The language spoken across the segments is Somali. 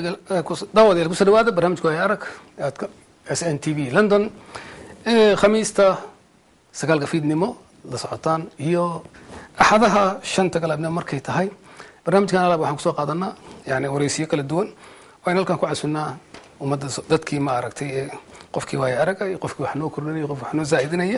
daawadayaal kusoo dhawaada barnaamijka waaya arag aadka s n t v london khamiista sagaalka fiidnimo la socotaan iyo axadaha shanta galabnimo markay tahay barnaamijkan alab waxaan kusoo qaadanaa yani wareysiyo kala duwan waynu halkan ku casunnaa ummadda dadkii ma aragtay ee qofkii waaya araga iyo qofkii wax noo kordhinaya qof wax noo zaa'idinaya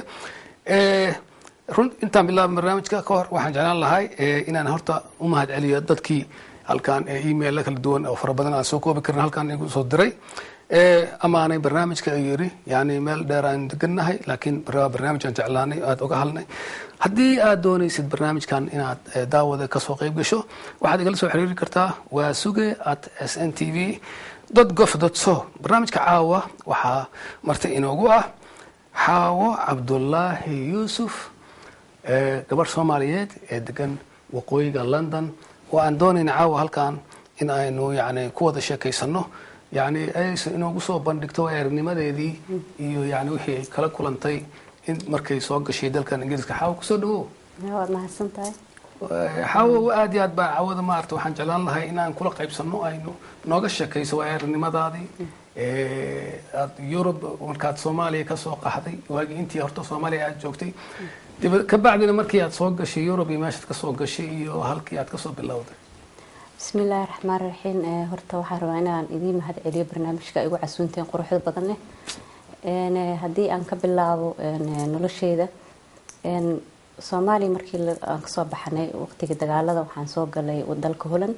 run intaan bilaaba barnaamijka ka hor waxaan jeclaan lahay inaan horta u mahad celiyo dadkii halkan email kala duwan oo fara badan aan soo koobi karin halkan igu soo diray amaanay barnaamijka ay yiri yani meel dheer aan degannahay laakiin barnaamij aan jeclaanay aad oga halnay haddii aad doonaysid barnaamijkan inaad daawada kasoo qayb gasho waxaad igala soo xiriiri kartaa waa suge at s n t v gof so barnaamijka caawa waxaa marti inoogu ah xaawo cabdulaahi yuusuf gabarh soomaaliyeed ee degan waqooyiga london oo aan doonayna caawa halkan in aynu yani ku wada sheekaysano yani aysa inoogu soo bandhigto eernimadeedii iyo yani wixii ay kala kulantay in markay soo gashay dalkan ingiriiska xaawo kusoo dhawow waad mahadsan tahay xaawo aad iyo aad baa caawada maarata waxaan jeclaan lahay inaan kula qaybsano aynu nooga sheekayso waa eernimadaadii aad yurub markaad soomaaliya kasoo qaxday waagii intii horta soomaaliya aad joogtay kabacdina markii aad soo gashay yurub iyo meeshaad kasoo gashay iyo halkii aad kasoo bilowday bismi illaahi raxmaan raxiim horta waxaan rabaa inaan idiin mahad celiyo barnaamijka igu casuunteen quruxda badan leh haddii aan ka bilaabo nolosheyda soomaaliya markii aan kasoo baxnay waqtigii dagaalada waxaan soo galay dalka holand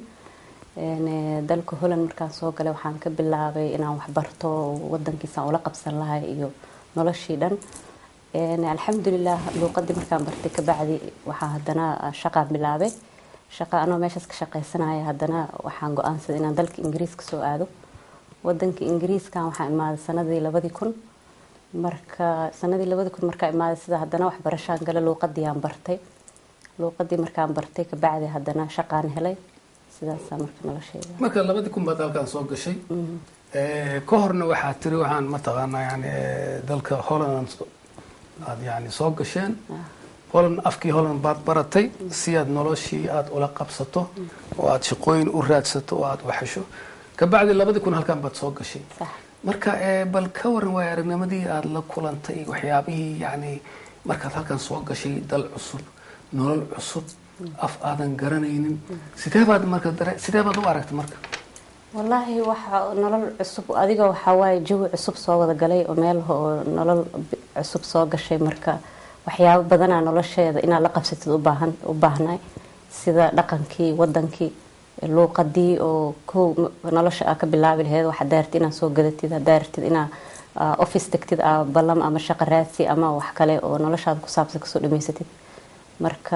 dalka holand markaan soo galay waxaan ka bilaabay inaan waxbarto wadankiisaan ula qabsan lahay iyo noloshii dhan alxamdulilah luuqadii markaan bartay kabacdi waxaa haddana shaqaan bilaabay shaqa anoo meeshaas ka shaqaysanaya haddana waxaan go-aansaday inaan dalka ingiriiska soo aado wadanka ingiriiskan waxaan imaaday sanadii labadii kun marka sanadii labadii kun markaa imaaday sida haddana waxbarashaan gale luuqadii aan bartay luuqadii markaan bartay kabacdi haddana shaqaan helay sidaasa marka nolosheeda marka labadii kun baad halkaan soo gashay ka horna waxaa tiri waxaan mataqaanaa yani dalka holland aad yani soo gasheen holland afkii holland baad baratay si aad noloshii aada ula qabsato oo aada shaqooyin u raadsato oo aada waxesho kabacdi labadii kun halkaan baad soo gashay marka bal ka waran waay aragnimadii aada la kulantay waxyaabihii yani markaad halkaan soo gashay dal cusub nolol cusub af aadan garanaynin sidee baad marka sidee baad u aragtay marka wallaahi waxa nolol cusub adiga waxaa waaye jawi cusub soo wada galay oo meel oo nolol cusub soo gashay marka waxyaabo badanaa nolosheeda inaad la qabsatid ubaahan u baahnay sida dhaqankii wadankii luuqadii oo kow nolosha aa ka bilaabi laheyd waxaad daartid inaad soo gadatid had daartid inaa office degtid a ballam ama shaqo raadsi ama wax kale oo noloshaada ku saabsan kasoo dhamaysatid marka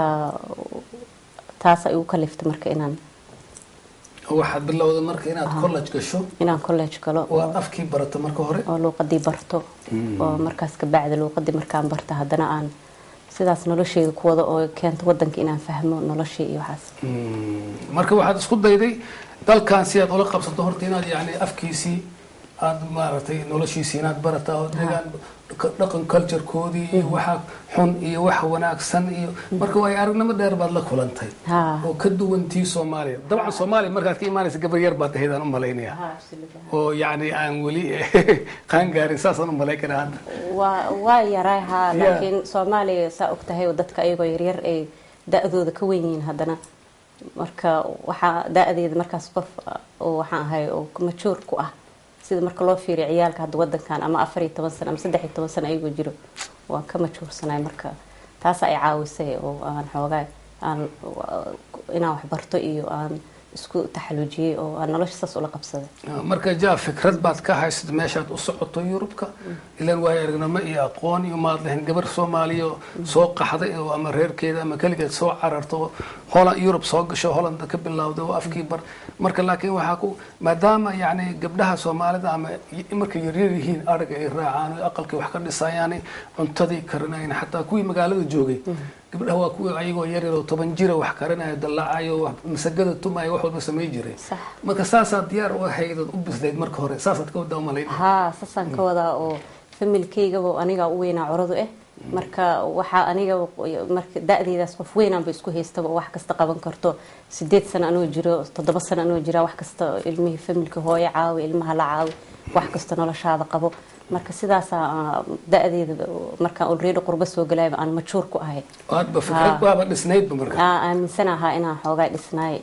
taas ay ugu kaliftay marka inaan waxaad bilowda marka inaad college gasho inaan college galo waa afkii barato marka hore oo luuqadii barto oo markaas kabacdi luuqadii markaan barta haddana aan sidaas nolosheeda ku wada oo keento wadanka inaan fahmo noloshii iyo waxaas marka waxaad isku dayday dalkan si aad ula qabsato horta inaad yani afkiisii aada maaragtay noloshiisii inaad barata oo deegaan dhaqan culturekoodii iyo waxa xun iyo waxa wanaagsan iyo marka waay aragnimo dheer baad la kulantay oo ka duwantii soomaaliya dabcan soomaaliya markaad ka imaanaysa gabar yar baad ahayd aan u malaynaya oo yani aan weli qaan gaarin saasaan u malayn karaa hadda waa waa yaray haa laakiin soomaaliya saa og tahay oo dadka ayagoo yaryar ay da-dooda ka wen yihiin haddana marka waxaa da-deeda markaas qof oo waxaan ahay oo majuur ku ah sida marka loo fiiriyo ciyaalka hadda wadankan ama afar iyo toban sano ama saddex iyo toban sano ayagoo jiro waan ka majuursanay marka taas ay caawisay oo aan xoogaa aan inaan waxbarto iyo aan isku taxaluujiyey oo aan nolosha saas ula qabsaday marka ja fikrad baad ka haysad meeshaad u socoto yurubka ilan waayo aragnimo iyo aqoon iyo maad lahayn gabar soomaaliya soo qaxday oo ama reerkeeda ama keligeed soo cararto holand yurub soo gasho holland ka bilowday oo afkii bar marka laakiin waxaa ku maadaama yani gabdhaha soomaalida ama markay yaryar yihiin ariga ay raacaan aqalkii wax ka dhisayaan cuntadii karinayn xataa kuwii magaalada joogay gabdhaha waa kuwii ayagoo yaryar oo toban jira wax karinayo dallaacayo masagada tumayo wax walba samay jiray marka saasaad diyaar u ahaydood u bislayd marka hore saasaad ka wadaa umalayn haa saasaan ka wadaa oo familkaygaba anigaa u weynaa curadu ah marka waxaa aniga marka da-deydaas qof weynaan ba isku haystaba wax kasta qaban karto sideed sano anoo jiro toddoba sano anoo jira wax kasta ilmihii familka hooyo caawi ilmaha la caawi wax kasta noloshaada qabo marka sidaasaa da-deeda markaan already qurbo soo galayba aan majuur ku ahay aadba fikrad waaba dhisnaydba marka aa aaminsan ahaa inaan xoogaa dhisnaay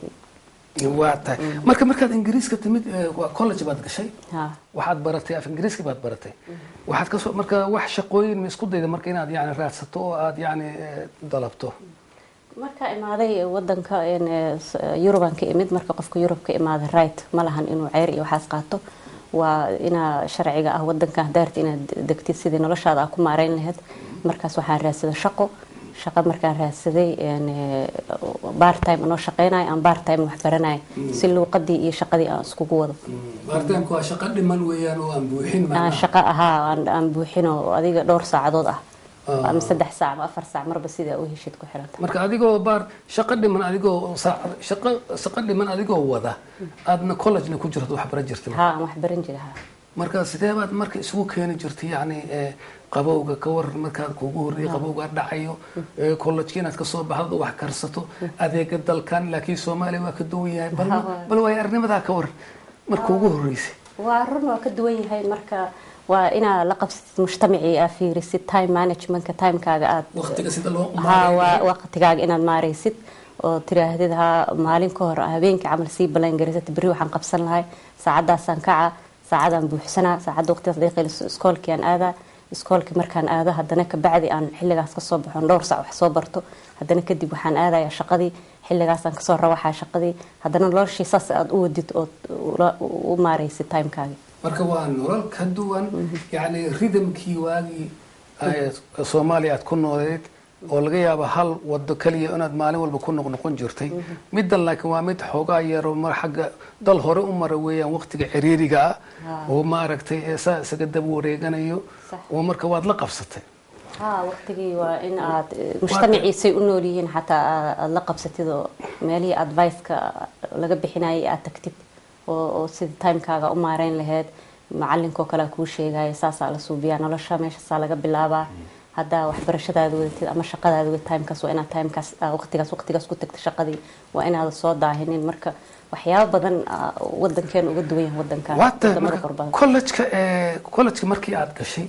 waa tahay marka markaad ingiriiska timid eh, waa college baad gashay ha waxaad baratay af ingiriiski baad baratay waxaad kasoo marka wax shaqooyin ma isku dayda marka inaad yani raadsato oo aad yani eh, dalabto markaa imaaday wadanka een, eh, s- yurubaan ka imid marka qofka yurub ka imaaday right ma lahan inuu ceyr iyo waxaas qaato waa inaa sharciga ah wadankan hadaarta inaad degtid sidii noloshaada aa ku maareyn lahayd markaas waxaan raadsaday shaqo shaqo markaan raadsaday een, eh, part-time anoo shaqeynayo aan part-time wax baranayo si luuqadii iyo shaqadii aan iskugu wado baaritaanku waa shaqo dhiman weeyaan oo aan buuxin aan shaqo ahaa aan, aan buuxino adiga dhowr saacadood ah Ah. ama saddex saac ama afar saac marba sidaa u heshid ku xiranta marka adigoo baar shaqo dhiman adigoo saacad shaqo shaqo dhiman adigoo wada aadna collegena ku jirto wax baran jirtay haa aan wax baran jira haa marka sidee baad marka isugu keeni jirtay yani eh, qabowga ka waran markaad kuugu horreeyay qabowga dhacayo eh, college inaad kasoo baxdo wax karsato adeega dalkan laakiin soomaaliya waa ka duwan yahay bal Ha, waa. bal waay arnimadaa ka waran marka ugu horreysay waa run waa ka duwan yahay marka waa inaa la qabsatid mujtamacii aa fiirisid time managementka timekaaga aad waqtiga sida loo haa waa waqtigaaga inaad maaraysid oo tiraahdid haa maalin ka hor habeenkii camal sii balan garisata berri waxaan qabsan lahay saacadaasaan kaca saacadaan buuxsanaa saacadda waqtigaas daqiiqil iskoolkii aan aadaa iskoolkii markaan aado haddana kabacdi aan xilligaas kasoo baxon dhowr sac wax soo barto haddana kadib waxaan aadaya shaqadii xilligaasaan kasoo rawaxaa shaqadii haddana noloshii saas aad u wadid ood ula- u maaraysid timekaagi marka waa nolol ka duwan yani ridamkii waagii ay soomaaliya aad ku nooleed oo laga yaabo hal wado keliya inaad maalin walba ku noqnoqon jirtay middan laakiin waa mid xoogaa yaro mar xagga dal hore u mara weeyaan waqtiga ciriiriga ah oo maaragtay ee saa isaga daba wareeganayo Sax. oo marka waad la qabsatay haa waqtigii waa in aad mujtamaciisay u nool yihiin xataa aa- aad la qabsatid oo meelihii adviceka laga bixinayay aad tagtid oo oo sida timekaaga u maareyn lahayd macalinkoo kale kuu sheegaya saasaa la suubiyaa nolosha meeshaasaa laga bilaabaa haddaa waxbarashadaada wadatid ama shaqadaada wadatid timekaas waa inaad timekaas aa waqtigaas waqtigaas ku tagta shaqadii waa inaada soo daahinin marka waxyaabo badan aa wadankeena uga duwan yahay wadankan waata wadamada marka qurbadan collejka ee collejka markii aad gashay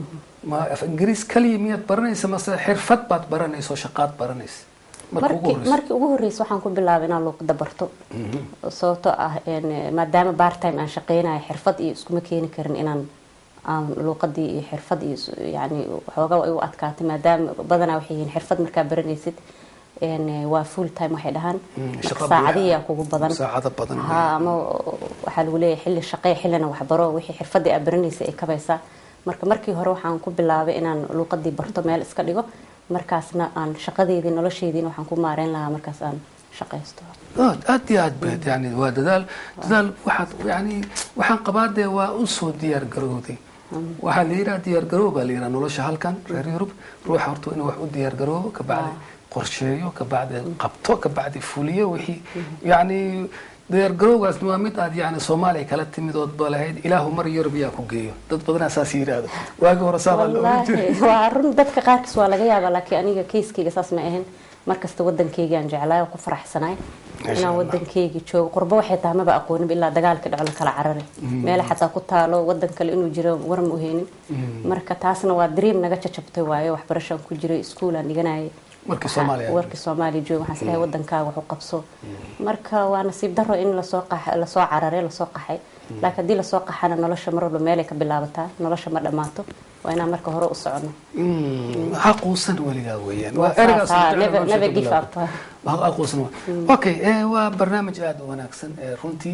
ma af ingiriis kaliya miyaad baranaysa mase xirfad baad baranaysa oo shaqaad baranaysa marka ugu markii horreysa markii ugu horreysay waxaan ku bilaabay inaan luuqada barto sababtoo ah een, maadaama part-time aan shaqeynayo xirfad iyo iskuma keeni karin inaan aan luuqadii iyo xirfad iyo is- yacni waxoogaa way u adkaatay maadaama badanaa waxay yihiin xirfad markaa baranaysid een, waa full time waxay dhahaan Mm, marka shaqo saacadihiyaa buuxa. kugu badan saacado badan ha ama waxaa lagu leeyahay xilli shaqee xillina waxbaro wixii xirfadii aad baranaysay ay kabaysaa marka markii hore waxaan ku bilaabay inaan luuqadii barto meel iska dhigo markaasna aan shaqadeedii nolosheediina waxaan ku maareyn lahaa markaas aan shaqaysto aad aad iyo aad baad yani waa dadaal dadaal waxaad yani waxaan qabaa dee waa u soo diyaar garowday waxaa la yidhaha diyaar garoow baa la yidhaha nolosha halkan reer yurub ruuxa horta inuu wax u diyaar garoobo kabacdi qorsheeyo kabacdi qabto kabacdi fuliyo wixii yani diyaar garowgaas waa mid aad yani soomaaliya kala timid ood ba lahayd ilaahu mar yurub yaa ku geeyo dad badanaa saas yidhaahdo waagi hore saa baa la oran jiray wallaahi waa run dadka qaarkiis waa laga yaabaa laakiin aniga keyskayga saas ma ahayn markasta wadankeygaan jeclaay oo ku faraxsanaay Masha inaan Allah. wadankeyga joogo qurbo waxay tahay maba aqoonin ilaa dagaalka dhaco la kala carari meela xataa ku taalo wadan kale inuu jiro war ma uheynin marka taasna waa dream naga jajabtay waayo waxbarashaan ku jiray iskuulaan dhiganayay Markii Waxaa- Soomaaliya aad warkii soomaaliya jooga waxaan isleeyahay wadankaaga wax u qabso marka waa nasiib daro in lasoo qax- lasoo cararay lasoo qaxay laakiin haddii lasoo qaxana nolosha mar walba meelay ka bilaabataa nolosha ma dhammaato waa inaan marka hore u socono Mm, ha quusan weligaa weeyaan Waa waa ereygaas saas, ha, jecel never- nolosha never ku give bilaabta. up. Ha- ha quusan waa. okay eh, waa barnaamij aada u wanaagsan eh, runtii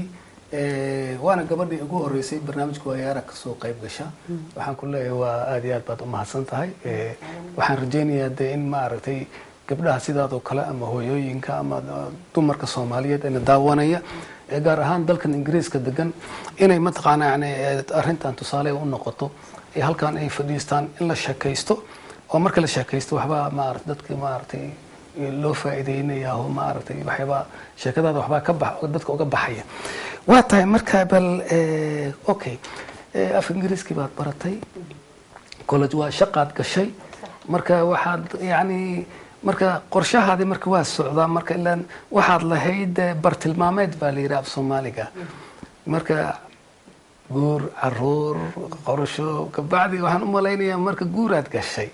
eh, waana gabadhii ugu horeysay barnaamijka waayaara kasoo qayb gasha waxaan ku leeyahay waa aada iyo aad baad u mahadsan tahay Eh, waxaan rajaynayaa dee in maaragtay gabdhaha sidaadoo kale ama hooyooyinka ama uh, dumarka soomaaliyeed ina daawanaya ee gaar ahaan dalkan ingiriiska degan inay mataqaana yani eh, arrintan tusaale u noqoto ee halkan ay fadhiistaan in la sheekaysto oo marka la sheekaysto waxbaa maarata dadka maaragtay loo faa'iideynaya oo maaragtay waxyaabaa sheekadaada waxbaa ka bax dadka uga baxaya waa tahay marka bal eh, okay eh, af ingiriiskii baad baratay college waa shaqaad gashay marka waxaad yani marka qorshahaadi marka waa socdaa marka ilaan waxaad lahayd eh, bartilmaameed baa la yidhi af soomaaliga marka guur caruur qorsho kabacdi waxaan u malaynayaa marka guuraad gashay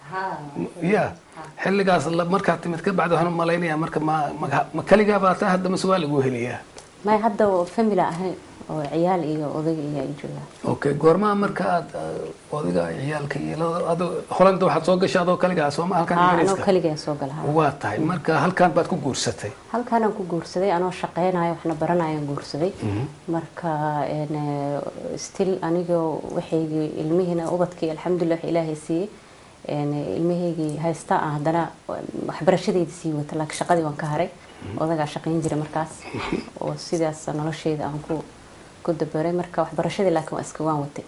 ya xilligaas la- markaad timid kabacdi waxaan u malaynayaa marka ma ma- ma kaligaa baa taa hadda mase waa lagu heliyaa may hadda family ahayn oo ciyaal iyo odag iyo ay joogaan okay goormaa marka aad uh, odiga ciyaalka iyo labada- ado holanda waxaad soo gashay adoo kaligaa sooma halkan haa anoo ingiriiska kaligaa soo gala haa. waa tahay marka halkan baad ku guursatay halkaanaan ku guursaday anoo shaqeynayo waxna baranayaan guursaday marka een, eh, still anigoo waxaygii ilmihiina ubadkii alxamdulilah wax ilaahay siiyey een, ilmahaygii haysta aan haddana waxbarashadeyda sii wata laakiin shaqadii waan ka haray odagaa shaqayn jira markaas oo sidaas nolosheyda aan ku ku dabaray marka waxbarashadii laakiin waa iska waan watay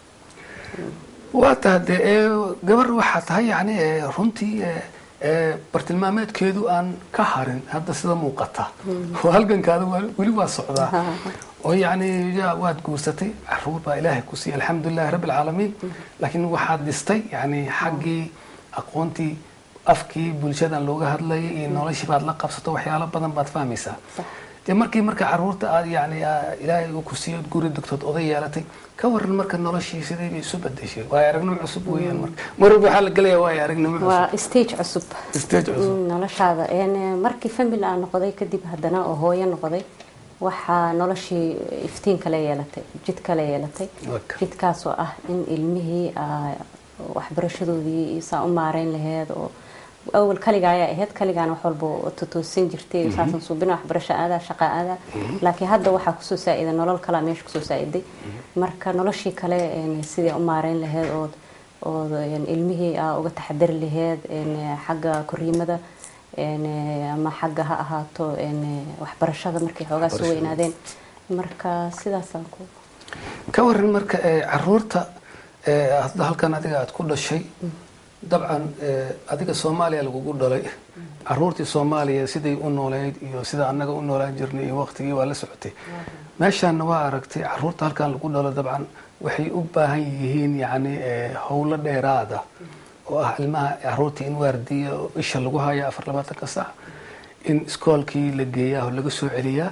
waa tahay dee ee, gabar waxaa tahay yani ee, runtii ee, ee, bartilmaameedkeedu aan ka harin hadda sida muuqata oo halgankaada waa- weli waa socdaa oo yani ya waad guursatay caruur baa ilaahay ku siiyey alxamdulilahi rabbi alcaalamiin laakiin waxaad dhistay yani xaggii aqoontii afkii bulshadan looga hadlayay iyo noloshii baad la qabsato waxyaalo badan baad fahmaysaa Sax. dee markii marka caruurta aad yani aa- ilaahay uu ku siiyo guri dugtood oday yeelatay ka waran marka noloshii sidee bay isu bedeshay waayo aragnimo cusub weeyaan marka mar walba waxaa la gelaya waayo aragnimo cusub waa stage cusub stage cusub Mm, noloshaada een, eh, markii family aan noqday kadib haddana oo hooyo noqday waxaa noloshii iftiin kale yeelatay jid kale yeelatay Waka. jidkaas oo ah in ilmihii aa, waxbarashadoodii saa u maareyn laheyd oo awal kaliga ayaa ahayd kaligaana wax walba tutoosin jirtay saasan suubina waxbarasho aadaa shaqa aadaa laakiin hadda waxaa kusoo saa-ida nolol kalaa meesha kusoo saa-iday marka noloshii kale een, sidii u maareyn laheyd ood ood een, ilmihii aa uga taxadari laheyd een, xagga koriimada een, ama xagga ha ahaato een, waxbarashada markay xoogaa soo Waxbarashada. weynaadeen marka sidaasaan ku ka waran marka ee, caruurta ee, hadda halkan adiga aad ku dhashay dabcan ee, adiga soomaaliya lagugu dhalay caruurtii soomaaliya siday u nooleyd iyo sida annaga u noolaan jirnay iyo waqtigii waa la socotay meeshaanna waa aragtay caruurta halkan lagu dhalo dabcan waxay u baahan yihiin yani ee, howlo dheeraada oo ah ilmaha caruurtii in waardiya oo isha lagu haya afar labaatanka sac in iskoolkii la geeyaa oo laga soo celiyaa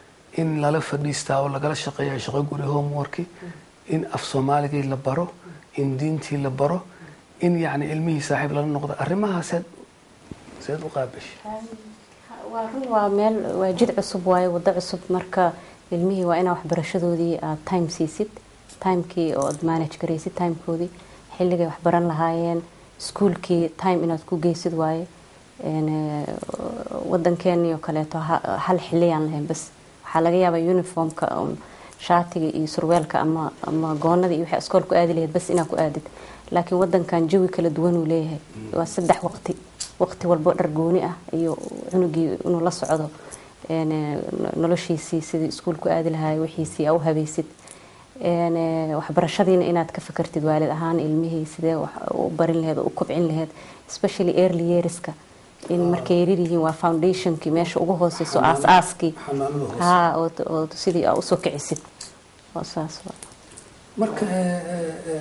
in lala fadhiistaa oo lagala shaqeeya shaqo guri homeworki in af soomaaligii la baro in diintii la baro in yani ilmihii saaxiib lala noqdo arrimahaas seed seed u qaabashay waa run waa meel waa jid cusub waaye wado cusub marka ilmihii waa inaa waxbarashadoodii aad time siisid timekii oo aad manage garaysid timekoodii xilligay waxbaran lahaayeen iskuulkii time inaad ku geysid waaye een, eh, wadankeennii oo kaleeto ha- hal xiliyaan lahayn bas waxaa laga yaabaa uniformka un shaatiga iyo surweelka ama ama goonada iyo waxaa iskool ku aadi lahayd bas inaad ku aadid laakiin wadankan jawi kala duwan uu leeyahay waa saddex waqti waqti walbo dhar gooni ah iyo cunugii inuu la socdo een, eh, noloshiisii sidii iskuulku aadi lahaa wixiisii aa u habaysid een, eh, waxbarashadiina inaad ka fakartid waalid ahaan ilmihii sidee wax u barin laheed oo u kobcin laheed especially early yearska in markay yaryar yihiin waa foundationkii meesha ugu hooseyso aas-aaskii xanaanada hoose. haa oo oo sidii aa usoo kicisid oo saas waa marka ee, ee, ee,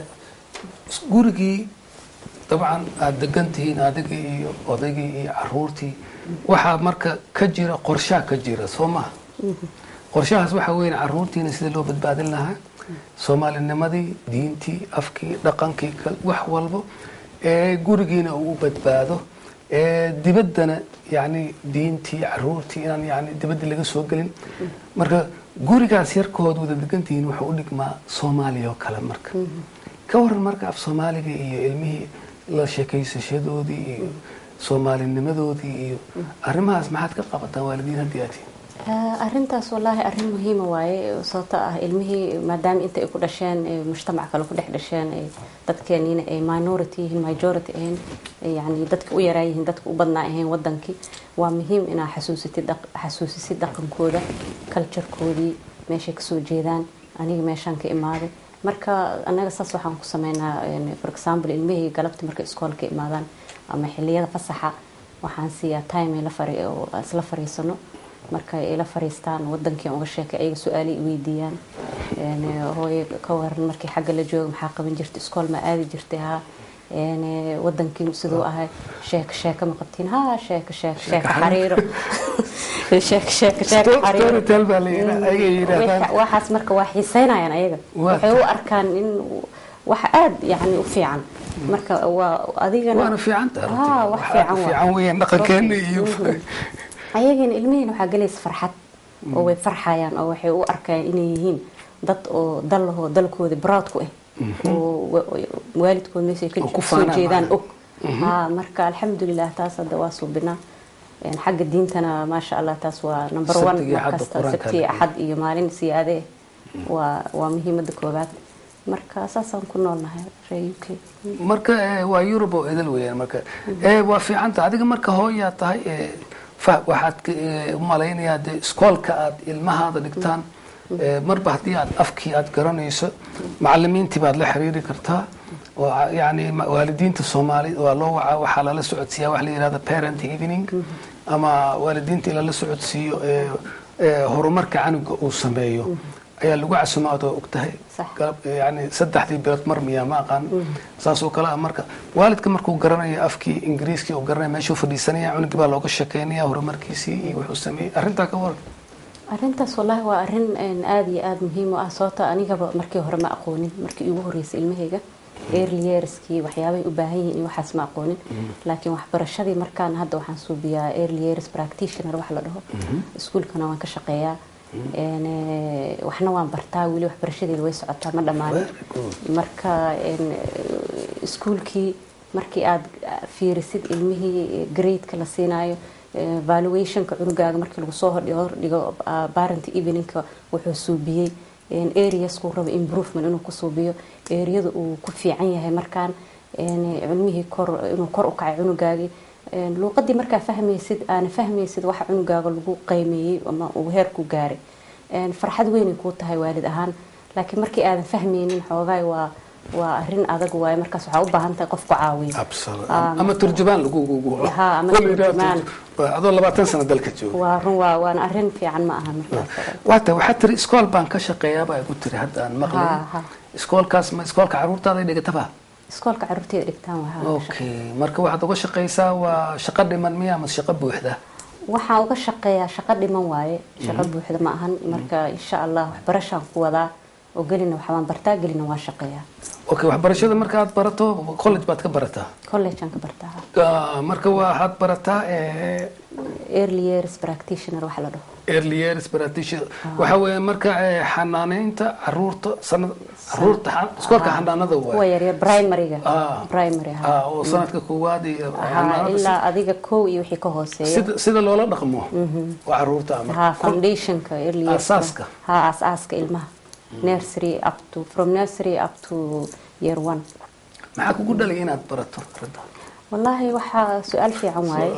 gurigii dabcan aada degan tihiin adigii iyo odaygii iyo caruurtii waxaa marka ka jira qorshaa ka jira soo maha qorshahaas waxaa weyn caruurtiina sida loo badbaadin lahaa soomaalinimadii diintii afkii dhaqankii kal- wax walbo ee gurigiina uu u badbaado ee dibaddana yani diintii caruurtii inaan yani dibadda laga soo gelin marka gurigaas yarkood wada degantihiin wuxuu u dhigmaa soomaaliya oo kale marka ka waran marka af soomaaliga iyo ilmihii la sheekaysashadoodii iyo soomaalinimadoodii iyo arrimahaas maxaad ka qabataan waalidiin haddii aad tihiin Ah, arrintaas wallaahi arrin muhiima waaye sababto ah ilmihii maadaama inta ay ku dhasheen ay mujtamac kale ku dhex dhasheen ay dadkeeniina ay minority yihiin majority ahayn ay yacni dadka u yaraa yihiin dadka u badnaa ahayn wadankii waa muhiim inaa xasuusitid dhaq- xasuusisid dhaqankooda culturekoodii meeshay kasoo jeedaan aniga meeshaan ka imaaday marka anaga saas waxaan ku sameynaa een, for example ilmihii galabti markay iskoolka imaadaan ama xiliyada fasaxa waxaan siiyaa time ay la fari- oo isla fariisano marka ay la fariistaan wadankii aan uga sheekay ayaga su-aalay i weydiiyaan Een, hooyo ka waran markii xagga la jooga maxaa qaban jirta iskool ma aadi jirtay haa een, ee, wadankii siduu ahay sheeko sheeko ma qabtiin ha sheeko sheeko sheeko Sheeko xariiro sheeko sheeko sheeko xariiro storytel baa la yidhaa ayaga yidhaahdaan Waxa- waxaas marka waa xiiseynayaan ayaga Waa waxay u arkaan in wax aad yani u fiican marka waa adigana waana fiican tahay Ah, wax fiican waa. fiican weeyaan dhaqankeena iyo ayagana ilmihiina waxaa gelaysa farxad oo way farxayaan oo waxay u arkayaan inay yihiin dad oo dal lahoo dalkooda proud ku ah oo wa- waalidkood meeshay ka Oo ku soo faanaan jeedaan macna. og ha marka alxamdulilah taas hadda waa suubinaa Een, xagga diintana maasha allah taas waa number one Sabtiga iyo Axadda markasta Quraanka sabti iyo la axad iyo maalin siyaade waa waa muhiimada koobaad marka saasaan ku noolnahay reer u k marka eh, waa yurub oo edel weeyaan marka eh, waa fiicanta adiga marka hooyaa tahay eh, fa- waxaad ka- eh, u malaynayaa dee iskoolka aad ilmahaada dhigtaan eh, marba haddii aad afkii aad garanayso macalimiintii baad la xiriiri kartaa oo a- yacni ma- waalidiinta soomaali waa loo wacaa waxaa lala socodsiiyaa wax la yidhahda parent evening ama waalidiinta in lala socodsiiyo eh, eh, horumarka canuga uu sameeyo ayaa lagu casumaad oo ogtahay Sax. galab- yani saddexdii bilood mar miyaa ma aqaan saas oo kale ah marka waalidka markuu garanayo afkii ingiriiskii uu garanaya meeshuu fadhiisanaya cunugii baa looga sheekeynaya horumarkiisii iyo wuxuu sameeyey arrintaa ka waran arrintaas wallaahi waa arrin een, aad iyo aad muhiim u ah sababta anigaba markii hore ma aqoonin markii igu horreysay ilmahayga early yearskii waxyaabahay u baahan yihiin iyo waxaas ma aqoonin laakiin waxbarashadii markaan hadda waxaan suubiyaa early years practitioner wax la dhaho iskuulkana waan ka shaqeeyaa Een, ee, waxna waan bartaa weli waxbarashadeeda way socotaa ma dhammaanin Very good. marka een, ee, iskuulkii markii aad fiirisid ilmihii gradeka la siinayo ee, valuationka cunugaaga markii lagu soo hordhigo hordhigo ah, parent eveningka wuxuu suubiyey een, areaskuu rabo improvement inuu ku suubiyo areada uu ku fiican yahay markaan een, cilmihii kor inuu kor u kacay cunugaagii Een, luuqadii markaa fahmaysid aana fahmaysid waxa cunugaaga lagu qiimeeyey ama uu heerku gaaray Een, farxad weynay kuu tahay waalid ahaan laakiin markii aadan fahmaynin xoogaay waa waa arrin adag waaye markaas waxaa u baahan tahay qof ku caawiya Ah, ama turjubaan lagu Ha, ama turjubaan. adoo labaatan sano dalka jooga waa run waa waana arrin fiican ma aha markaas waata waxaad tiri iskool baan ka shaqeeyaabaa igu tiri hadda aan maqlay Ha, ha. iskoolkaas ma iskoolka caruurtaada dhigataba iskoolka caruurteeda dhigtaan waa okay marka waxaad uga shaqaysaa waa shaqo dhiman miya ama shaqo buuxda waxaan uga shaqeeyaa shaqo dhiman waaye shaqo buuxda ma ahan marka insha allah waxbarashaan ku wadaa oo gelina waxbaan bartaa gelina waa shaqeeyaa okay waxbarashada marka aad barato college baad ka barataa collegeaan ka bartaa Ah, marka waxaad barataa eh, early years practitioner waxa la dhaho early years practitioner waxa weeye marka eh, xanaaneynta caruurta sanad caruurta xa- iskoolka xanaanada kuwa waa yaryar primaryga Ah. primary ha ah oo sanadka koowaad iyo ha xanaanada ilaa adiga kow iyo wixii ka hooseeya sida sida loola dhaqmo waa caruurta ama ha foundationka early years Aasaaska. ha aasaaska ilmaha nursery up to from nursery up to year one maxaa kugu dhalay inaad barato arrinta wallaahi waxaa su-aal fiican waaye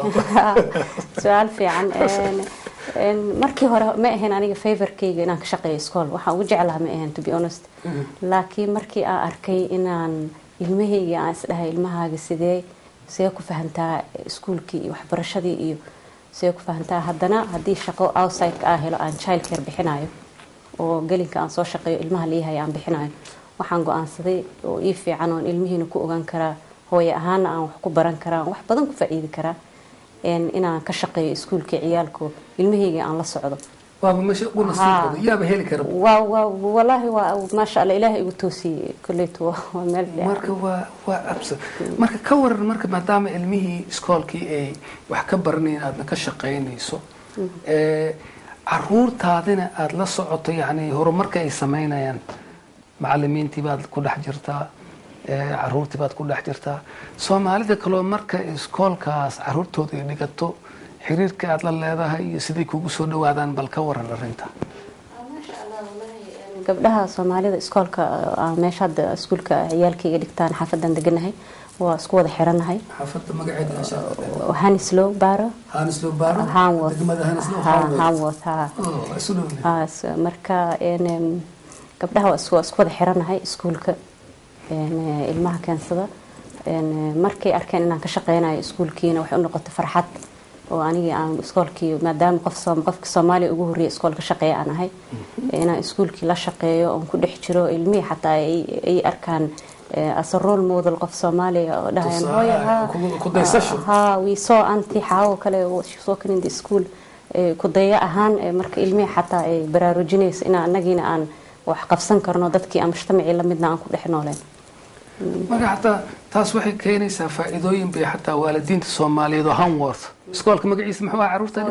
su-aal fiican Een- een, markii hore ma ahayn aniga favorkayga inaan ka shaqeeyo iskool waxaan ugu jeclaha ma ahayn to be honest laakiin markii aan arkay inaan ilmahayga aan isdhahay ilmahaaga sidee see ku fahantaa iskuulkii iyo waxbarashadii iyo see ku fahantaa haddana haddii shaqo outside aan helo aan child care bixinayo oo gelinka aan soo shaqeeyo ilmaha liihay aan bixinayo waxaan go-aansaday oo ii fiican oon ilmihiina ku ogaan karaa hooye ahaana aan wax ku baran karaa aan wax badan ku faa'iidi karaa een, inaan ka shaqeeyo iskuulka ciyaalko ilmahayga aan la socdo waaba meesha ugu nasiibkooda yaaba heli kara waa waa walaahi waa maasha allah ilaahay igu toosiyey kolleytu waa waa meel fiican marka waa waa absa marka ka waran marka maadaama ilmihii iskoolkii ay wax ka baranayeen aadna ka shaqaynayso ee, caruurtaadina aada la socoto yani horumarka ay samaynayaan macalimiintii baad ku dhex jirtaa ee, caruurtii baad ku dhex jirtaa soomaalida kaloo marka iskoolkaas caruurtooda ay dhigato xiriirka aad la leedahay iyo siday kugu soo dhawaadaan bal ka waran arrinta gabdhaha soomaalida iskoolka ah, meesha hadda iskuulka ciyaalkayga dhigtaan xaafadan deganahay waa isku wada xiranahay xaafadda magaceeda hanislow baaro hanislow baaro hanworth degmada hanislow Ha, hanworth ha Oh, isu dhowne. Ha, s- marka een, em, gabdhaha waa isku waa isku wada xiranahay iskuulka een, eh, ilmaha keensada een, eh, markay arkeen inaan ka shaqeynayo iskuulkiina waxay u noqotay farxad oo anigii aan iskoolkii maadaama qof Soom- qofka soomaaliya ugu horreeya iskoolka shaqeeya aan ahay inaan iskuulkii la shaqeeyo oon ku dhex jiro ilmihii xataa ay ay arkaan as a role model qof soomaaliya oo dhahayan Tusaale, hooyo haa, ku- ku daysasho. haa we saw anti xaawo kale soo in the school Eh, ku daya ahaan eh, marka ilmihii xataa ay baraarujinayso in anagiina aan wax qabsan karno dadkii aan mujtamacii lamidna aan ku dhex nooleen marka xataa taas waxay keenaysaa faa'iidooyin bay xataa waalidiinta soomaaliyeed oo hanworth iskoolka magaciisa muxuu ahaa carruurta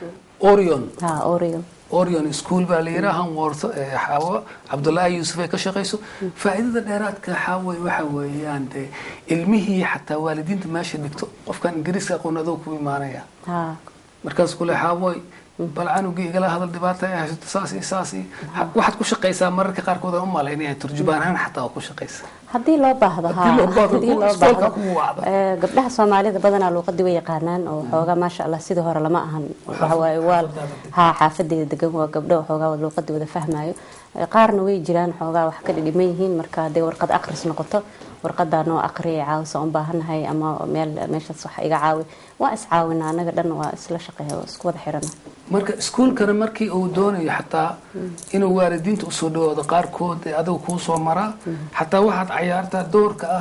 orion haa oriel orion school baa la yidhaha hanworth ee xaawo cabdullaahi yuusuf ay ka shaqayso faa'iidada dheeraadka xaaway waxa weeyaan dee ilmihii xataa waalidiinta meesha dhigto qofkan ingiriiska aqoon adoo ku imaanaya haa markaas kule xaawoy bal canugii igala hadal dhibaata ay haysato saas iyo saas iyo Ha- waxaad ku shaqaysaa mararka qaarkood aan u malaynaya turjubaan ahaan xataa waa ku shaqaysa haddii loo baahdo Haddii loo baahdo, haddii loo iskoolka baahdo. kugu wacdo. Eh, gabdhaha soomaalida badanaa luuqadii way yaqaanaan oo xoogaa maasha allah sidii hore lama ahan waxa waaye waa haa xaafadeeda degan waa gabdho xoogaa luuqadii wada fahmayo Eh, qaarna way jiraan xoogaa wax ka dhidhiman yihiin marka hadday warqad aqris noqoto warqadaa noo aqriya caawisa un baahannahay ama meel meeshaas wax iga caawi waa iscaawina anaga dhan waa isla shaqeeya waa isku wada xirana marka iskuulkana markii uu doonayo xataa inuu waalidiinta usoo dhawaado qaarkood ee adiga kuu soo maraa xataa waxaad cayaartaa doorka ah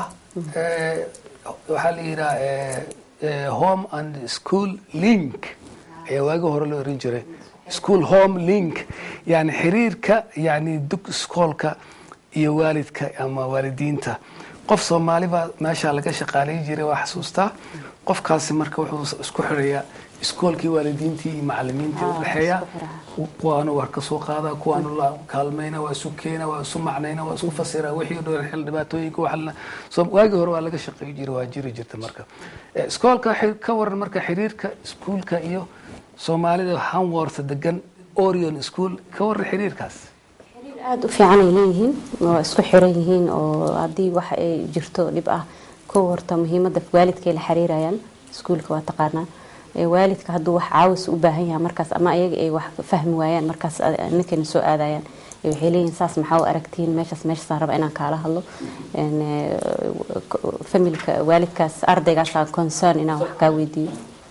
ee, waxaa la yidhaha ee, ee, home and school link ayaa waagi hore loo oran jiray school home link yani xiriirka yani dug iskoolka iyo waalidka ama waalidiinta qof soomaali baa meeshaa laga shaqaalayn jiray waa xasuustaa qofkaasi marka wuxuu isku xirayaa iskoolkii waalidiintii iyo macalimiintii Ah, u dhexeeya isku xiraa. kuwaanu war ka soo qaada kuwaanu la kaalmayna waa isu keena waa isu macnayna waa isku fasira wixii dhow xil dhibaatooyinka waxalna soo waagii hore waa laga shaqeey jiray waa jiri jirta marka Eh, iskoolka xi- ka waran marka xiriirka iskuulka iyo soomaalida hanworth degan orion school ka waran xiriirkaas xiriir aada u fiican ay leeyihiin waa isku xiran yihiin oo haddii wax ay jirto dhib ah kow horta muhiimada waalidkay la xiriirayaan iskuulka waa taqaanaa Ee, waalidka hadduu wax caawis u baahan yahay markaas ama ayaga ay wax fahmi waayaan markaas a- ninkayna soo aadayaan Ee, waxay leeyihiin saas maxaa u aragtiin meeshaas meeshaasaan raba inaan kaala hadlo Een, ee, k- familka waalidkaas ardaygaasaan concern inaan wax kaa weydiiyo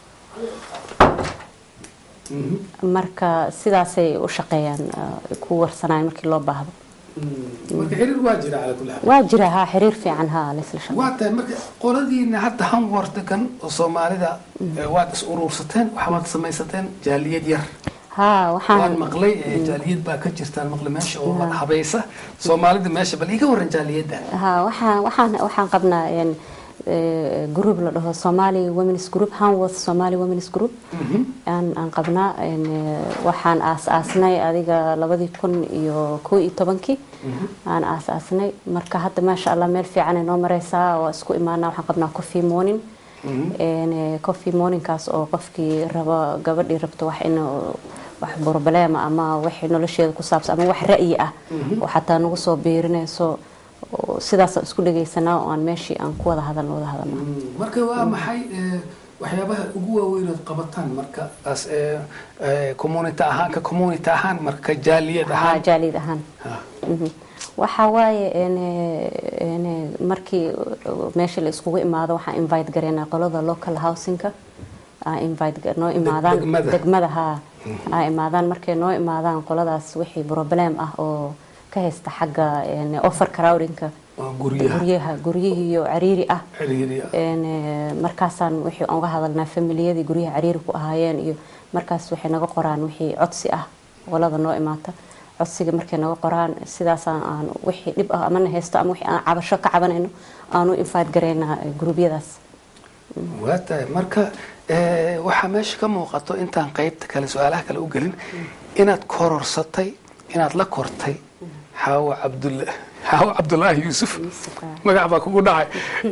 marka sidaasay u shaqeeyaan ee, ku warsanayaan markii loo baahdo marka xiriir waa jira cala kulli xaal waa jira haa xiriir fiican haa laysla shaqeeyo waa tahay marka qoladiina hadda hanworth degan oo soomaalida eh, waad is uruursateen waxbaad samaysateen jaaliyad yar haa waan waxaan maqlay eh, jaaliyad baa ka jirtaan maqlay meesha oo habaysa soomaalida meesha bal iga waran jaaliyadda haa waxaan waxaan waxaan qabnaa een ee, group la dhaho Somali Women's Group Hanworth Somali Women's Group aan aan qabnaa een ee, waxaan aas-aasnay adiga labadii kun iyo kow iyo tobankii aan aas-aasnay marka hadda maasha allah meel fiican ay noo mareysaa waa isku imaanaa waxaan qabnaa coffee morning een ee, coffee morningkaas oo qofkii raba gabadhii rabto wax in wax problema ama wixii nolosheeda ku saabsan ama wax ra'yi ah oo xataa nagu soo biirinayso oo sidaasaan isku dhagaysanaa oo aan meeshii aan ku wada hadalno wada hadalno marka waa maxay eh, waxyaabaha ugu waaweyn ood qabataan marka as eh, eh, community ahaan ka community ahaan marka jaaliyad haa ahaan jaalid ahaan Ha. Mhm. waxaa waaye een, een, markii meesha la iskugu imaado waxaan invite gareynaa qolada local housingka aan invite ga- noo imaadaan degmada. degmada haa aa imaadaan markay noo imaadaan qoladaas wixii problem ah oo ka haysta xagga een, offer crowdingka waa guryaha guryaha guryihii iyo cariiri ah xiriiriya een, ee, markaasaan wixii aan uga hadalnaa familiyadii guryaha cariiri ku ahaayeen iyo markaas waxay naga qoraan wixii codsi ah qolada noo imaata codsiga markay naga qoraan sidaasaan aan wixii dhib ah amana haysto ama wixii aan cabasho ka cabanayno aanu infaad gareynaa ee, gurubyadaas waa tahay marka eh, waxaa meesha ka muuqato intaan qaybta kale su-aalaha kale u gelin inaad kororsatay inaad la kortay xaawo cabdulla xaawo cabdulaahi yuusuf magac baa kugu dhacay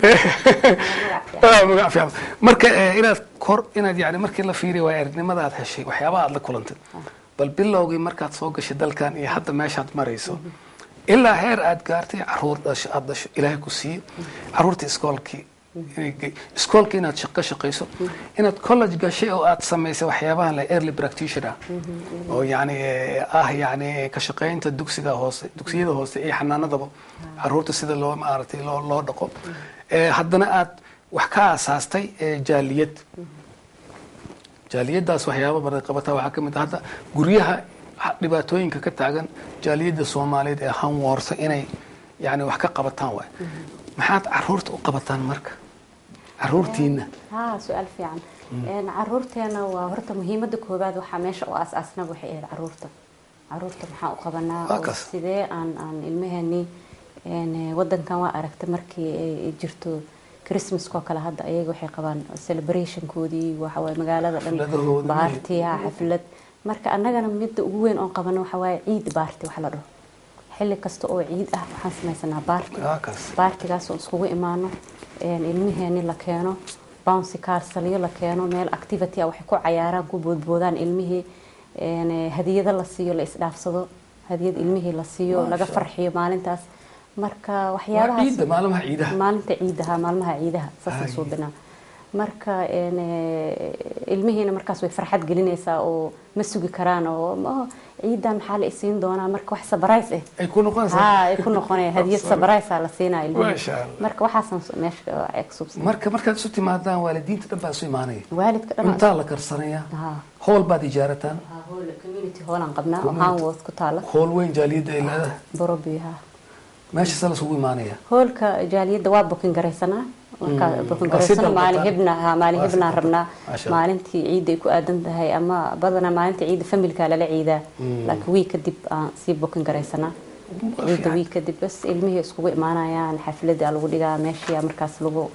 Ah, magac fiican marka eh, inaad kor inaad yani markii la fiiriya waa aragnimada aad heshay waxyaabaha aad la kulantay bal bilowgii markaad soo gashay dalkan iyo hadda meeshaad marayso ilaa heer aad gaartay caruur dhasho aad dhasho ilaahay ku siiyo caruurta iskoolkii inay ge- iskoolka inaad shaqo shaqayso inaad college gashay oo aad samaysay waxyaabahan la early practitioner oo yani eh, ah yani ka shaqaynta dugsiga hoose dugsiyada hoose iyo xanaanadaba caruurta sida loo maaragtay loo loo dhaqo Eh, haddana aad wax ka aasaastay eh, jaaliyad jaaliyadaas waxyaaba badan qabataa waxaa ka mid ah hadda guryaha ha- dhibaatooyinka ka taagan jaaliyadda soomaaliyeed ee hanwoorta inay yani wax ka qabataan waay maxaad caruurta u qabataan marka caruurtiina haa su-aal fiican Een, caruurteena waa horta muhiimada koowaad waxaa meesha u aas-aasnaba waxay ahayd caruurta caruurta maxaa u qabanaa Waa oo kas. sidee aan aan ilmaheenii een, eh, wadankan waa aragtay markii ay ay jirto christmaskoo kale hadda ayaga waxay qabaan celebrationkoodii waxawaaye magaalada dhan Xafladahooda, baartiya xaflad marka annagana midda ugu weyn oon qabano waxawaaye ciid baarti wax la dhaho xilli kasta oo ciid ah waxaan samaysanaa baarti waa kaas baartigaas oo iskugu imaano een, ilmiheeni la keeno bouncy castle la keeno meel activity ah waxay ku cayaaraan ku boodboodaan ilmihii een, eh, hadiyado la siiyo la isdhaafsado hadiyad ilmihii la siiyo Masha laga Allah. farxiyo maalintaas marka waa waxyaabahaas ciidda maalmaha ciidaha maalinta ciidaha maalmaha ciidaha saasaan Ay. soo binaa marka een, eh, ilmihiina markaas way farxad gelinaysaa oo ma sugi karaan oo "Oh, ciidan maxaa la isiin doonaa marka wax sabarays ah ay ku noqonaysaa haa ay ku noqonaya hadiyad sabaraysaa la siinaa ilmihi Masha Allah. marka waxaasan s- meesha ay ku subsan marka markaad isu timaadaan waalidiinta dhan baa isu imaanaya waalidka dhan cuntaa la karsanaya haa howl baad ijaarataan haa, hool community hoolaan qabnaa oo Community. hanwood ku taala howl weyn jaaliyadda ay leedahay borobi haa meeshaasa lasugu imaanaya hoolka jaaliyadda waa bukin garaysanaa markaa bukin Waa si garaysano maalin dalbataan. hebna haa maalin Waa si hebnaan dalbataan. rabnaa Masha Allah. maalintii ciidda ay ku aadan tahay ama badanaa maalinta ciidda familka lala ciidaa laakiin wiig kadib aan sii bukin garaysanaa ciidda wiig kadib bas ilmihii iskugu imaanayaan xafladda lagu dhigaa meeshii markaas lagu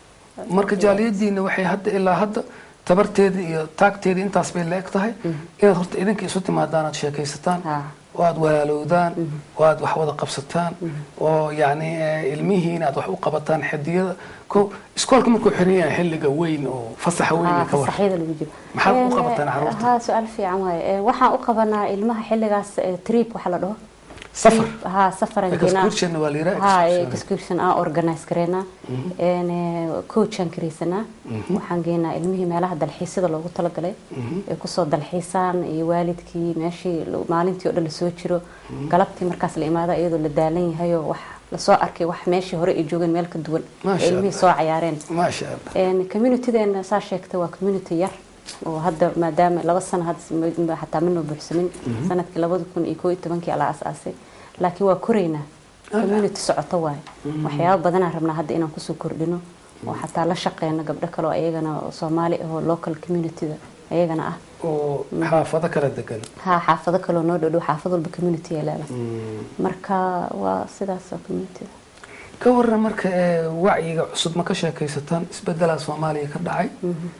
marka jaaliyadiina waxay hadda ilaa hadda tabarteedii iyo taagteedii intaas bay la-eg tahay inaad horta idinka isu timaadaan aad sheekaysataan haa oo aad walaalowdaan oo aad wax wada qabsataan oo yacni eh, ilmihiina aad wax u qabataan xidiyada ko iskoolka markuu xiran yahay xilliga weyn oo fasaxa weyn haa ee ka war fasaxyada lagu jiro Maxaad u Een, qabataan carruurta? haa su-aal fiican waaye Een, waxaan u qabanaa ilmaha xilligaas eh, trip waxa la dhaho safar Trip, haa safaran geenaa excursion waa la yidhaha haa excursion. excursion aan organize gareynaa Een, eh, coachaan kareysanaa waxaan geenaa ilmihii meelaha dalxiisyada loogu talagalay ay kusoo dalxiisaan iyo waalidkii meeshii lo- maalintii oo dhan lasoo jiro galabtii markaas la imaado iyadoo la daalan yahayoo wax lasoo arkay wax meeshii hore ay joogeen meel ka duwan Masha ee ilmihii Allah. soo cayaareen maasha allah Een, communitydeena saa sheegtay waa community yar oo hadda maadaama laba sano hadda m- m- xataa manoo buuxsamin sanadkii labada kun iyo koo iyo tobankii ala asaasay laakiin waa koraynaa community socoto waaye waxyaaba badanaan rabnaa hadda inaan kusoo kordhino oo xataa la shaqeyno gabdho kale oo ayagana oo soomaali ahoo local communityda ayagana ah oo xaafado kala degan haa xaafado kaloo noo dhodhow xaafad walba community ay leedahay marka waa sidaas oo communityda ka waran marka ee, wacyiga cusub ma ka sheekaysataan isbedelaa soomaaliya ka dhacay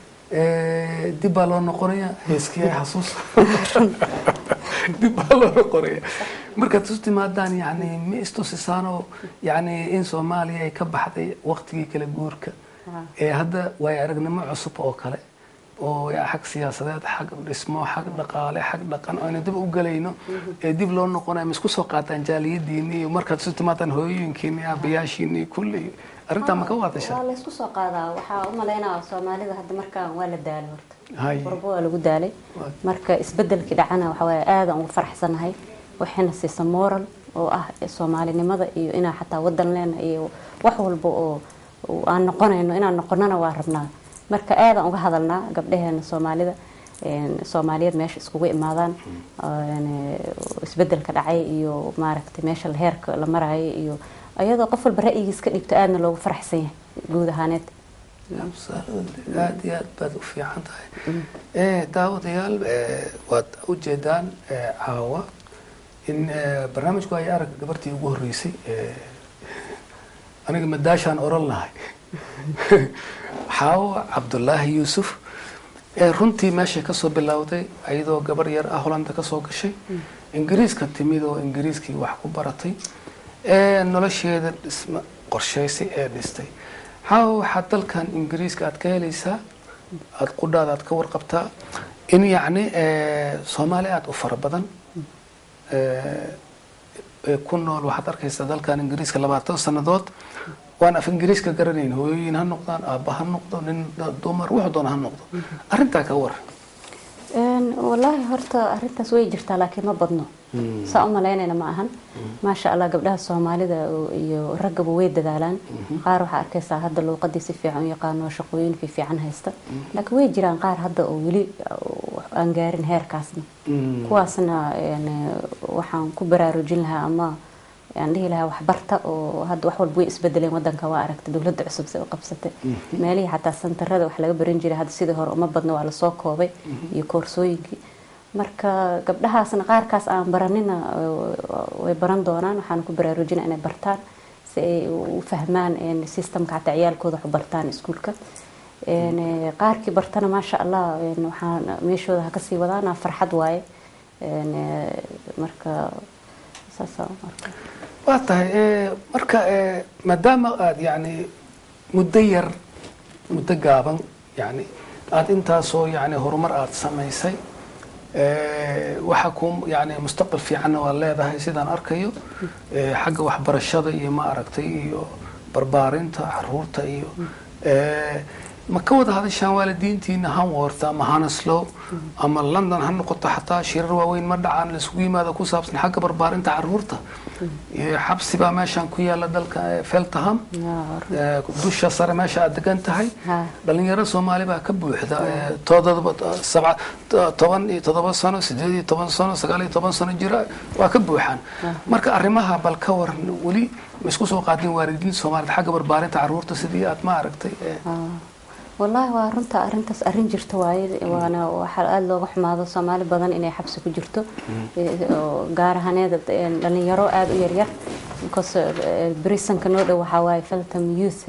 Ee, dib baa loo noqonaya heeskii ay xasuus dib baa loo noqonaya markaad isu timaadaan yani ma istusisaanoo yani in soomaaliya ay ka baxday waqtigii kala guurka Haa. ee hadda waayo aragnimo cusub oo kale oo ya- xag siyaasadeed xag dhismo xag dhaqaale xag dhaqan oo aynu dib u galayno ee dib loo noqonayo ma isku soo qaataan jaaliyadiini iyo markaad isu timaadaan hooyooyinkiini aabayaashiini kulli arrintaa ma ka waadashaa waa laysku soo qaadaa waxaa u malaynaa soomaalida hadda markaan waa la daalay horta Hay. qurbo waa lagu daalay Waa. marka isbedelkii dhacana waxa waaye aadaan ugu faraxsanahay waxayna siisa moral oo ah soomaalinimada iyo inaan xataa wadan leena iyo wax walba oo oo aan noqonayno inaan noqonana waa rabnaa marka aadaan uga hadalnaa gabdhaheena soomaalida een, soomaaliyeed meesha iskugu imaadaan een, isbedelka dhacay iyo maaragtay meesha la- heerka la maraayo iyo iyadoo qof walba ra'yigiis ka dhibto aadna loogu faraxsan yahay guud ahaaneed Absolutely. aad iyo aad baad u fiican tahay Eh, daawadayaal eh, waad ujeedaan eh, caawa in eh, barnaamijku ay arag gabartii ugu horreysay eh, aniga madaashaan oran lahay xaawa cabdulaahi yuusuf ee runtii meeshay kasoo bilowday iyadoo gabar yar ah holanda kasoo gashay ingiriiska timid oo ingiriiskii wax ku baratay ee nolosheeda dhisma qorshaysay ee dhistay xaawa waxaad dalkan ingiriiska aad ka helaysaa aada qudhaada aad ka warqabtaa in yacni eh, soomaali aada u fara badan eh, ee ku nool waxaad arkaysaa dalkan ingiriiska labaatan sannadood waan af ingiriiska garanayn hooyooyin ha noqdaan aabba ha noqdo nin dumar wuxuu doona ha noqdo arrintaa ka war Een, wallaahi horta arrintaas way jirtaa laakiin ma badno saa u malaynayna ma ahan maasha allah gabdhaha soomaalida oo- iyo raggaba way dadaalaan qaar waxaa arkaysaa hadda luuqadii si fiican u yaqaano oo shaqooyin fiican haysta laakiin way jiraan qaar hadda oo weli uh, aan gaarin heerkaasna kuwaasna een, waxaan ku baraarujin lahaa ama aan dhihi lahaa waxbarta oo hadda wax walba way isbedeleen wadanka waa aragta dowladda cusub se u qabsatay meelihii xataa santarada wax laga baran jiray hadda sidii hore uma badno waa lasoo koobay iyo koorsooyinkii marka gabdhahaasna qaarkaas aan baranina way baran doonaan waxaan ku baraarujina inay bartaan si ay u fahmaan systemka xataa ciyaalkooda wax u bartaan iskuulka qaarkii bartana maasha allah waxaan meeshooda ha kasii wadaana farxad waaye marka waa tahay marka maadaama aada yani muddo yar muddo gaaban yani aada intaasoo yani horumar aada samaysay waxa ku yani mustaqbal fiicanna waa leedahay sidaan arkayo xagga waxbarashada iyo ma aragtay iyo barbaarinta caruurta iyo ma ka wada hadashaan waalidiintiina hanworth ama haneslow ama london ha noqoto xataa shirar waaweyn ma dhacaan laisugu yimaado ku saabsan xagga barbaarinta caruurta xabsi baa meeshaan ku yaala dalka feltham dusha sare meesha aad degan tahay dhalinyaro soomaali baa ka buuxda toban iyo todoba sano sideed iyo toban sano sagaal iyo toban sano jira waa ka buuxaan marka arrimaha bal ka waran weli ma isku soo qaadin waalidiinta soomaaliyed xagga barbaarinta caruurta sidii aad ma aragtay wallaahi waa runta arintaas arrin jirta waaye waana waxaa aada looga xumaado soomaali badan inay xabsi ku jirto gaar ahaaneed dhalinyaro aada u yaryar because brisonka noo dhow waxaa waaye feltham youth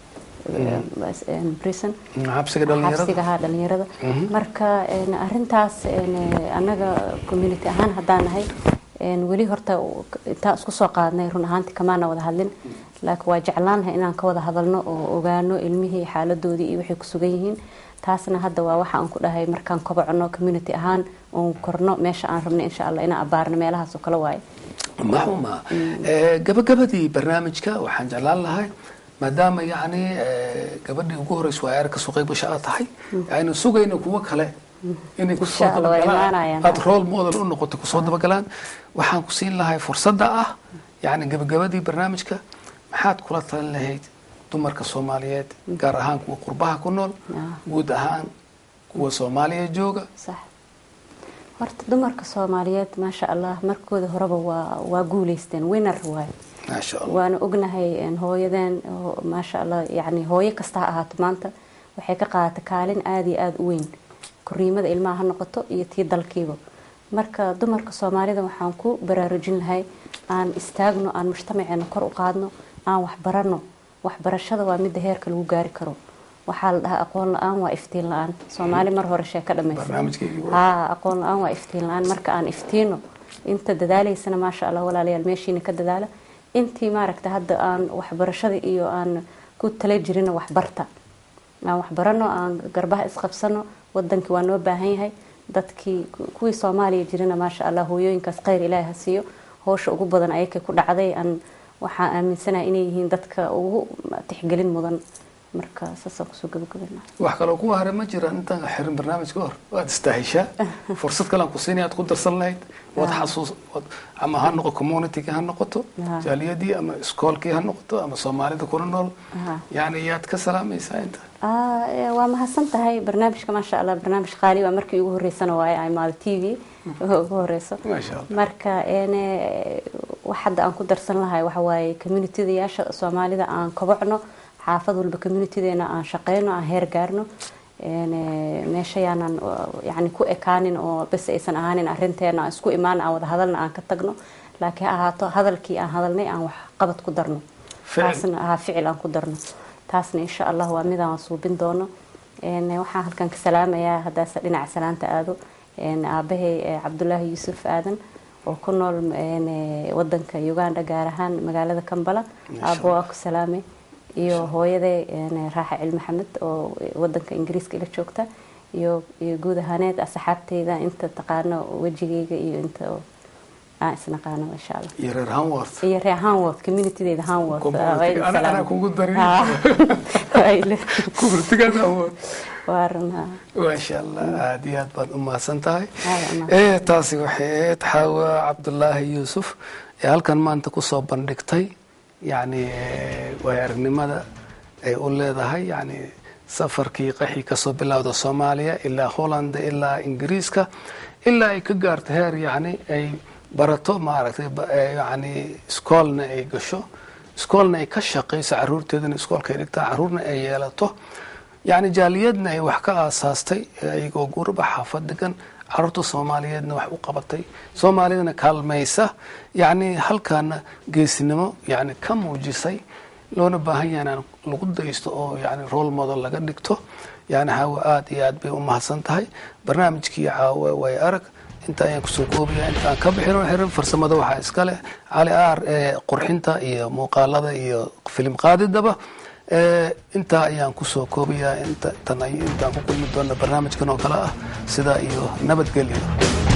brison xabsiga haa dhalinyarada marka arintaas annaga community ahaan haddaan nahay weli horta intaan isku soo qaadnay run ahaantii kamaana wada hadlin laakiin waa jeclaanahay inaan ka wada hadalno oo ogaano ilmihii xaaladoodii iyo waxay ku sugan yihiin taasna hadda waa waxa aan ku dhahay markaan kobocno community ahaan oon korno meesha aan rabno insha allah inaan abaarno meelahaas oo kale waaye maxuma gabagabadii barnaamijka waxaan jeclaan lahay maadaama yacni gabadhii ugu horeysa waa eer kasoo qeyb gasha aad tahay aynu sugayno kuwo kale inay kusoo dabagalaan aada role model u noqoto kusoo dabagalaan waxaan ku siin lahay fursadda ah yacni gabagabadii barnaamijka maxaad kula talin lahayd dumarka soomaaliyeed gaar ahaan kuwa qurbaha ku nool guud ahaan kuwa soomaaliya jooga horta dumarka soomaaliyeed maasha allah markooda horeba waa waa guuleysteen winner waaye waana ognahay hooyadeen maasha allah yani hooyo kasta ha ahaato maanta waxay ka qaadata kaalin aada iyo aada u weyn koriimada ilmaha ha noqoto iyo tii dalkiiba marka dumarka soomaalida waxaan ku baraarujin lahay aan istaagno aan mujtamaceena kor u qaadno aan waxbarano waxbarashada waa midda heerka lagu gaari karo waxaa la dhahaa aqoon la-aan waa iftiin la-aan soomaali mar hore sheeka dhamaysa ha aqoon la-aan waa iftiin la-aan marka aan iftiino inta dadaalaysana maasha allah walaalayaal meeshiina ka dadaala intii maaragta hadda aan waxbarashada iyo aan ku tala jirina waxbarta aan waxbarano aan garbaha isqabsano wadankii waa noo baahan yahay dadkii kuwii soomaaliya jirina maasha allah hooyooyinkaas kheyr ilaahi ha siiyo howsha ugu badan ayakay ku dhacday aan waxaan aaminsanaha inay yihiin dadka ugu tixgelin mudan marka saasaan kusoo gabagabana wax kaloo kuwa hare ma jiraan intaan xirin barnaamijka hor waad istaahishaa fursad kale aan ku siinaya aad ku darsan lahayd waad xasuus ama ha noqo communityga ha noqoto jaaliyadii ama iskoolkii ha noqoto ama soomaalida kuna nool yani yaad ka salaamaysaa inta waa mahadsan tahay barnaamijka maasha allah barnaamij qaali waa markii ugu horeysana waaye ay maado t v ugu horeyso marka wax hadda aan ku darsan lahay waxa waaye communitydayaasha soomaalida aan kobocno xaafad walba communitydeena aan shaqeyno aan heer gaarno meesha yaanan yani ku ekaanin oo bes aysan ahaanin arinteena aan isku imaan aan wada hadalna aan ka tagno laakiin ha ahaato hadalkii aan hadalnay aan wax qabad ku darno taasna ha ficil aan ku darno taasna insha allah waa midaan suubin doono waxaan halkan ka salaamayaa haddaase dhinaca salaanta aado aabahay cabdulaahi yuusuf aadan oo ku nool wadanka uganda gaar ahaan magaalada kambala aabo waa ku salaamay iyo hooyaday raaxa cil maxamed oo wadanka ingiriiska ila joogta iyo iyo guud ahaaneed asxaabteyda inta taqaano wejigeyga iyo inta aan isnaqaano insha allah iyo reer hanworth iyo reer hanworth communitydeyda hanworth anaa kugu darin communitygaas hanworth waa runha maasha allah aada iyo aad baad u mahadsan tahay taasi waxay ahayd xaawa cabdulaahi yuusuf ee halkan maanta kusoo bandhigtay yacni waay aragnimada ay u leedahay yani safarkii qaxii kasoo bilowda soomaaliya ilaa holland ilaa ingiriiska ilaa ay ka gaarto heer yani ay barato maaragtay ba- ee, yacni iskoolna ay gasho iskoolna ay ka shaqayso caruurteedana iskoolka ay dhigtaa caruurna ay yeelato yacni jaaliyadna ay wax ka aasaastay ee iyagoo gurba xaafad degan caruurta soomaaliyeedna wax u qabatay soomaalidana kaalmaysa yacni halkaana geesinimo yacni ka muujisay loona baahan yahay inaan lagu daysto oo yani role model laga dhigto yani hawa aada iyo aad bay u mahadsan tahay barnaamijkii caawa way arag inta ayaan kusoo koobaya intaan ka bixino xiran farsamada waxaa iska leh cali aar ee qurxinta iyo muuqaalada iyo filim qaadidaba ee intaa ayaan kusoo koobayaa inta tan ay intaan ku kulmi doona barnaamijkan oo kale ah sidaa iyo nabadgelyo